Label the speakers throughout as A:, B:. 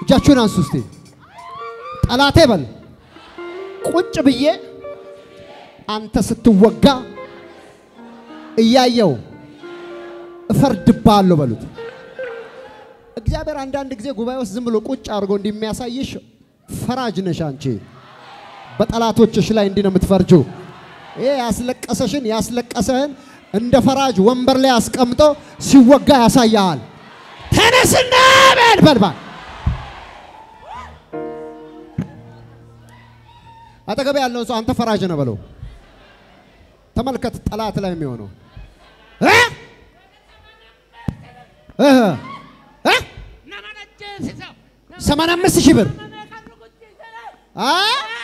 A: እጃችሁን አንሱ እስቲ። ጠላቴ በል ቁጭ ብዬ አንተ ስትወጋ እያየው እፈርድብሃለሁ በሉት። እግዚአብሔር አንዳንድ ጊዜ ጉባኤ ውስጥ ዝም ብሎ ቁጭ አድርጎ እንደሚያሳይሽ ፈራጅ ነሽ አንቺ። በጠላቶችሽ ላይ እንዲህ ነው የምትፈርጂው። ይሄ ያስለቀሰሽን ያስለቀሰህን እንደ ፈራጅ ወንበር ላይ አስቀምጦ ሲወጋ ያሳያል። ተነስና በል በል በል አጠገብ ያለውን ሰው አንተ ፈራጅ ነህ በለው። ተመልከት ጠላት ላይ የሚሆነው እ? እህ እ? ሰማንያ አምስት ሺህ ብር አ?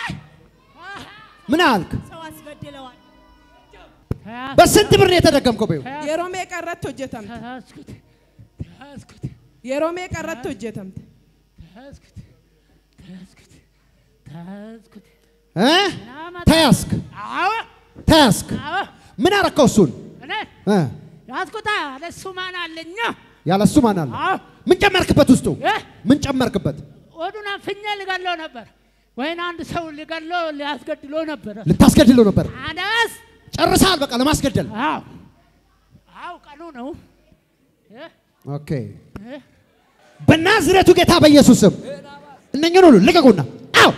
A: ምን አልክ?
B: ሰው አስበድለዋል።
A: በስንት ብር ነው የተደገምከው? በይው
C: የሮሜ ቀረት hojjetamte
D: ተያዝኩት ተያዝኩት
C: የሮሜ ቀረት hojjetamte
D: ተያዝኩት ተያዝኩት ተያዝኩት
A: እ? ተያዝክ
D: አዎ
A: ተያዝክ።
D: አዎ
A: ምን አረከው? እሱን
D: እኔ
A: እ?
D: ያዝኩታ ለሱ ማን አለኛ
A: ያለሱ ማን አለ?
D: አዎ
A: ምን ጨመርክበት? ውስጡ
D: እ?
A: ምን ጨመርክበት?
D: ወዱን አፍኜ ልገለው ነበር ወይን አንድ ሰው ሊገለው ሊያስገድሎ ነበር
A: ልታስገድለው ነበር።
D: አነስ
A: ጨርሰሃል። በቃ ለማስገደል
D: አዎ አዎ ቀኑ ነው እ?
A: ኦኬ።
D: እ?
A: በናዝሬቱ ጌታ በኢየሱስ ስም እነኝን ሁሉ ልቀቁና አው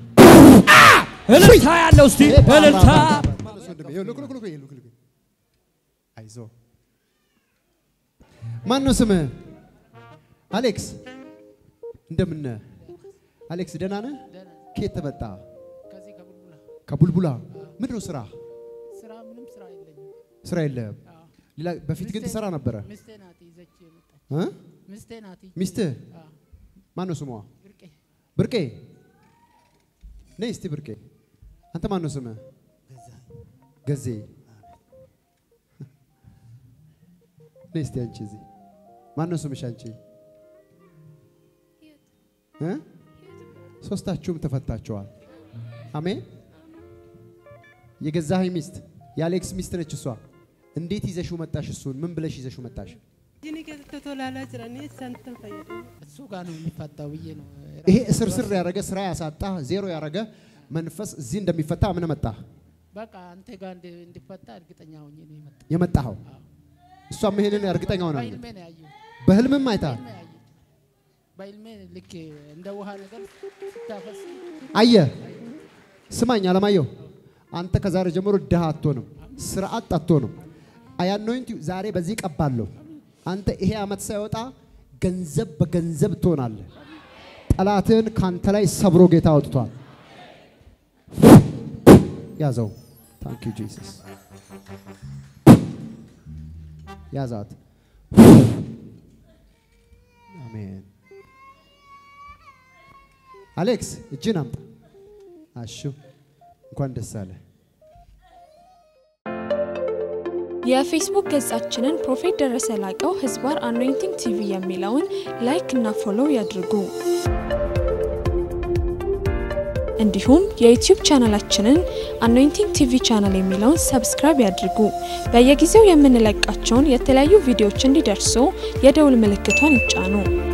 E: እልልታ ያለው እስቲ እልልታ
A: አይዞ ማን ነው ስምህ? አሌክስ እንደምን ነህ? አሌክስ ደህና ነህ? ከየት ተመጣ?
D: ከዚህ ከቡልቡላ
A: ከቡልቡላ። ምንድን ነው ስራ?
D: ስራ ምንም ስራ የለኝም
A: ስራ የለህም።
D: አዎ
A: ሌላ በፊት ግን ትሰራ ነበረ
D: ሚስቴ ናት ይዘች የመጣች
A: እ?
D: ሚስቴ ናት
A: ሚስትህ
D: አዎ
A: ማን ነው ስሟ?
D: ብርቄ
A: ብርቄ ነይ እስቲ ብርቄ። አንተ ማን ነው ስምህ? ገዜ ነይ እስቲ አንቺ እዚህ ማን ነው ስምሽ አንቺ? እ? ሶስታችሁም ተፈታችኋል። አሜን። የገዛኸኝ ሚስት የአሌክስ ሚስት ነች እሷ። እንዴት ይዘሽው መጣሽ? እሱን ምን ብለሽ ይዘሽው መጣሽ?
C: jini keessatti tolaalaa jiranii santan fayyadamu
D: እሱ ጋር ነው የሚፈታው ብዬ ነው
A: ይሄ እስር ስር ያደረገ ስራ ያሳጣ ዜሮ ያደረገ መንፈስ እዚህ እንደሚፈታ ምን መጣ
D: በቃ አንተ ጋር እንዲ- እንዲፈታ እርግጠኛ ሆኜ ነው የመጣው
A: የመጣኸው? እሷም ይሄንን እርግጠኛ ሆናለች።
D: በህልሜ ነው ያየሁት
A: በህልምም አይታል
D: በህልሜ ያየሁት በህልሜ ልክ እንደ ውሃ ነገር ስታፈስ
A: አየ ስማኝ አለማየሁ፣ አንተ ከዛሬ ጀምሮ ድሃ አትሆንም፣ ስርዓት አትሆንም። አያኖይንት ዛሬ በዚህ ቀባለሁ። አንተ ይሄ ዓመት ሳይወጣ ገንዘብ በገንዘብ ትሆናለህ። ጠላትህን ካንተ ላይ ሰብሮ ጌታ አውጥቷል። ያዘው። ታንክ ዩ ጂሰስ። ያዛት። አሜን። አሌክስ እጅን አምጣ። አሹ እንኳን ደስ አለ።
F: የፌስቡክ ገጻችንን ፕሮፌት ደረሰ ላቀው ህዝባር አኖይንቲንግ ቲቪ የሚለውን ላይክ እና ፎሎው ያድርጉ። እንዲሁም የዩቲዩብ ቻናላችንን አኖይንቲንግ ቲቪ ቻናል የሚለውን ሰብስክራይብ ያድርጉ። በየጊዜው የምንለቃቸውን የተለያዩ ቪዲዮዎች እንዲደርሱ የደውል ምልክቷን ይጫኑ።